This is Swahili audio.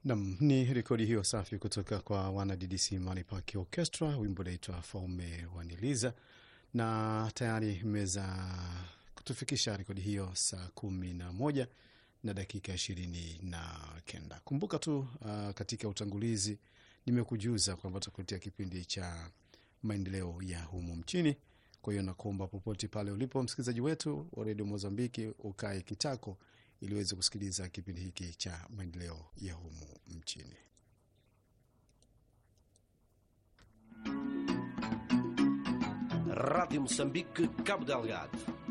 Nam, ni rekodi hiyo safi kutoka kwa wana DDC Mali Park Orchestra, wimbo unaitwa Faume Waniliza, na tayari imeweza kutufikisha rekodi hiyo saa kumi na moja na dakika ishirini na kenda. Kumbuka tu uh, katika utangulizi nimekujuza kwamba tutakuletea kipindi cha maendeleo ya humu mchini. Kwa hiyo nakuomba popote pale ulipo msikilizaji wetu wa redio Mozambiki ukae kitako ili uweze kusikiliza kipindi hiki cha maendeleo ya humu mchini. Rádio Moçambique, Cabo Delgado.